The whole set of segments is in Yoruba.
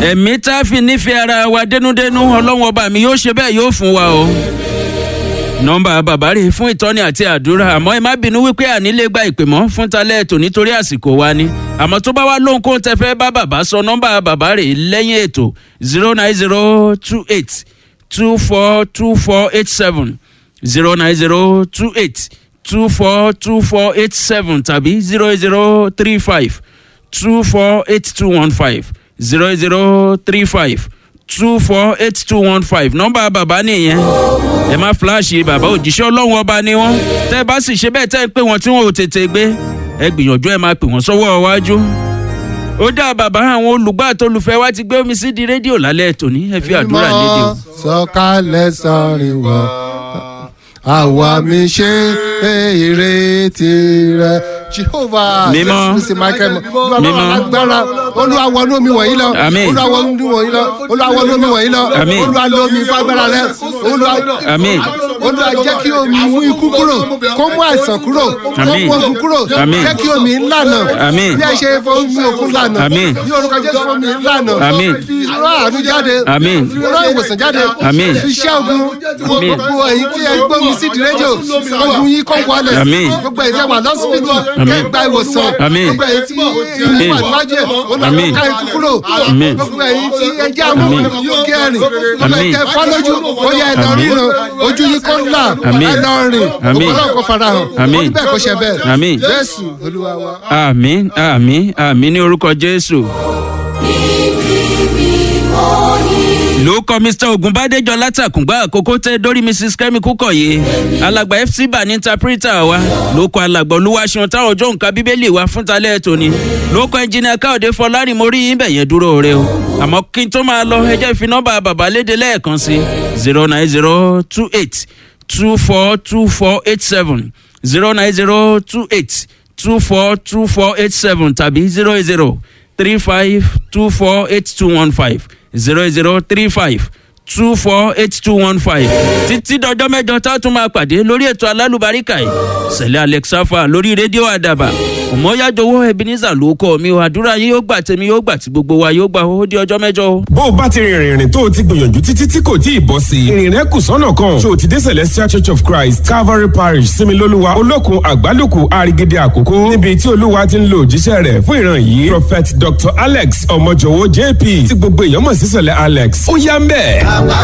ẹ̀mí tá a fi nífẹ̀ẹ́ ara wa dénúdénú ọlọ́run ọba mi yóò ṣe bẹ́ẹ̀ yóò fún wa o. nọ́mbà bàbá rè fún ìtọ́ni àti àdúrà àmọ́ ẹ má bínú wípé ànílé gba ìpè mọ́ fún talẹ́ ètò nítorí àsìkò wa ni àmọ́ tó bá wá lóhunkóhun tẹ fẹ́ bá bàbá sọ nọ́mbà bàbá rè lẹ́yìn ètò zero nine zero two eight two four two four eight seven zero nine zero two eight two four two four eight seven tàbí zero zero three five two four eight two one five zero zero three five two four eight two one five nọ́mbà bàbá nìyẹn ẹ má fíláàṣì bàbá òjíṣẹ́ ọlọ́run ọba ni wọ́n tẹ́ ẹ bá sì ṣe bẹ́ẹ̀ tẹ́ ẹ pé wọ́n tí wọ́n ò tètè gbé ẹ gbìyànjú ẹ máa pè wọ́n sọ́wọ́ iwájú ó dá bàbá àwọn olùgbà àtolùfẹ́ wa ti gbé omi sí di rédíò lálẹ́ tòní ẹ fi àdúrà lédè o. sọ̀kalẹ̀ sọ̀rìn wọ̀ àwa mi ṣe èrè tirẹ̀ jehovah Mímọ́. jésù kristi michael Mímọ́. mímọ́ agbára olúwa wọnú omi wọ̀nyí lọ Àmín. olúwa wọnú omi wọ̀nyí lọ olúwa wọnú omi wọ̀nyí lọ Àmín. olúwa lo omi fún agbára rẹ olúwa Àmín. olúwa jẹ́ kí omi mú ikú kúrò kó mú àìsàn kúrò kó Àmín. mú ogun kúrò Àmín. jẹ́ kí omi ńlànà Àmín. bí ẹ ṣe fún omi òkun lànà Àmín. ní orúkọ jésù fún omi ńlànà Àmín. fi rán àánú jáde Àmín. fi rán ìwòsàn jáde Àmín. fi ṣẹ́ ogun Àmín. gbogbo èyí tí ẹ gbómi sí di rédíò ogun yìí kọ́ wọlé Àmín. gbogbo èyí tí ẹ wà lọ́sibítù Àmín. kẹ́ gba ìwòsàn Àmín. gbogbo èyí tí ẹ wà níwájú ẹ̀ Àmín. olùkọ́ ká ikú kúrò Àmín. gbogbo èyí tí ẹ jẹ́ àmú Àmín. kẹrin gbogbo Àmín. èyí tẹ fọ́ lójú ó yẹ ẹ lọ Àmín. ríran ojú yìí kọ́ ńlá Àmín. ẹ lọ rìn Àmín. ògbọ́n náà kò farahàn Àmín. ó ní bẹ́ẹ̀ kó ṣe bẹ́ẹ̀ Àmín. jésù olúwa wa. àmín àmín àmín ní orúkọ jésù. ló kọ mr ogunbadejọ látàkùngbà àkókò tẹ dórí mrs kemi kúkọyé alàgbà fc bá ní interpreter wa ló kọ alàgbà olúwaṣeun táwọn ọjọ́ nǹkan bíbélì wa fún talẹ́ tòní ló kọ ẹnjìnìà káòdé fọlárin mo rí yín bẹ̀ yẹn dúró rẹ o àmọ́ kí n tó máa lọ ẹ jẹ́ fi nọ́mbà bàbá léde lẹ́ẹ̀kan sí zero nine zero two eight two four two four eight seven zero nine zero two eight two four two four eight seven tàbí zero zero three five two four eight two one five zero zero three five two four eight two one five títí dọjọ́ mẹ́jọ tá a tún máa pàdé lórí ètò alálùbáríkà yìí sẹ̀lẹ̀ alexafa lórí rédíò àdàbà ọmọyájọwọ́ ebenezer ló kọ́ mi o àdúrà yín yóò gbà tèmi yóò gbà tí gbogbo wa yóò gbà ó di ọjọ́ mẹ́jọ o. bó o bá ti rìnrìn rìn tó o ti gbìyànjú títí tí kò tí ì bọ́ sí i ìrìn rẹ kù sọ́nà kan ṣé o ti dé celestial church of christ calvary parish similoluwa olókun àgbálùkù àrígídé àkókò níbi tí olúwa ti ń lo òjíṣẹ́ rẹ̀ fún ìran yìí prophet dr alex ọmọjọwọ jp tí gbogbo èèyàn mọ̀ sí sọ̀lẹ̀ alex ó yá ń bẹ̀.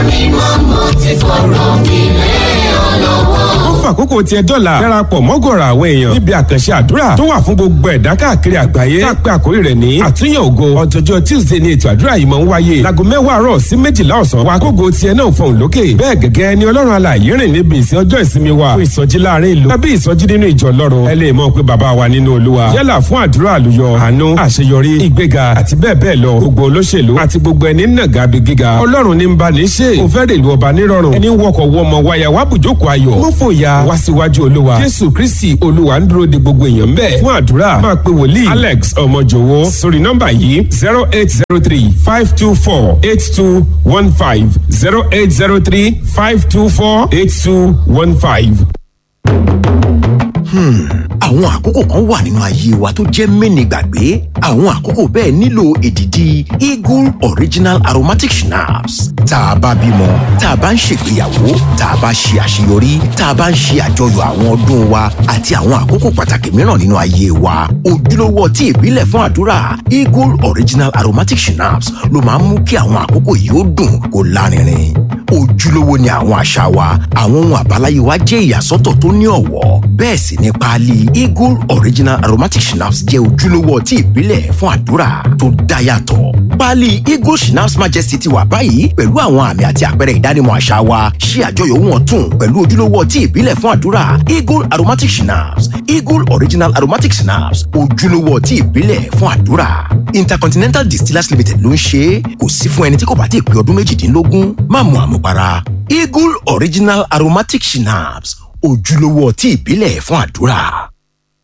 ó fàkókò tiẹ̀ dọ́là darapọ̀ mọ́gọ̀rọ̀ àwọn èèyàn níbi àkànṣe àdúrà tó wà fún gbogbo ẹ̀dá káàkiri àgbáyé tá a pé àkórí rẹ̀ ní àtúnyàn ògo ọjọ́jọ́ tuesday ni ètò àdúrà yìí máa ń wáyé láago mẹ́wàá àárọ̀ sí méjìlá ọ̀sán wa kógo tiẹ̀ náà fọ̀hún lókè bẹ́ẹ̀ gẹ́gẹ́ ni ọlọ́run alààyè rìn níbi ìsìn ọjọ́ ìsinmi wa fún ìsọjí láàrin ìlú tàbí ìsọjí nínú ìjọ ọlọ́run ẹ lè mọ̀ pé bàbá wa nínú olúwa yálà fún àdúrà àlùyọ àánú àṣeyọrí ìgbéga àti bẹ́ẹ̀ bẹ́ẹ̀ lọ gbogbo olóṣèlú àti gbogbo ẹni nàgà bí gíga ọlọ́run ní ń bá ní ṣe kò fẹ́ rèlú ọba nírọ̀rùn ẹni wọkọ̀ wọmọ wáyà wá bùjókòó ayọ̀ mú fòyà wá síwájú olúwa jésù kristi olúwa ń dúró de gbogbo èèyàn ń bẹ̀ fún àdúrà máa pe wòlíì alex ọmọjòwó sórí nọ́mbà yìí zero eight zero three five two four eight two one five zero eight zero three five two four eight two one five. àwọn àkókò kan wà nínú ayé wa tó jẹ́ mẹ́ni gbàgbé àwọn àkókò bẹ́ẹ̀ nílò èdìdì eagle original aromatic schnapps tá a bá bímọ tá a bá ń ṣègbéyàwó tá a bá ṣe àṣeyọrí tá a bá ń ṣe àjọyọ̀ àwọn ọdún wa àti àwọn àkókò pàtàkì mìíràn nínú ayé wa ojúlówó ọtí ìbílẹ̀ fún àdúrà eagle original aromatic schnapps ló máa ń mú kí àwọn àkókò yìí ó dùn kó lárinrin ojúlówó ni àwọn àṣà wa àwọn ohun àbáláyé wa jẹ́ ìyàsọ́tọ̀ tó ní ọ̀wọ́ bẹ́ẹ̀ sì ni páálí eagle original aromatic schnapps jẹ́ ojúlówó ọtí ìbílẹ̀ fún àdúrà tó dá yàtọ̀ páálí eagle schnapps majesty ti wà báyìí pẹ̀lú àwọn àmì àti àpẹẹrẹ ìdánimọ̀ àṣà wa ṣí àjọyọ̀ ohun ọ̀tun pẹ̀lú ojúlówó ọtí ìbílẹ̀ fún àdúrà eagle aromatic schnapps eagle original aromatic schnapps ojúlówó ọtí ìbílẹ̀ fún àdúrà intercontinental distillers limited ló ń ṣe é kò sí fún ẹni tí kò bá ti pé ọdún méjìdínlógún má mu àmupara eagle original aromatic schnapps ojúlówó ọtí ìbílẹ̀ fún àdúrà.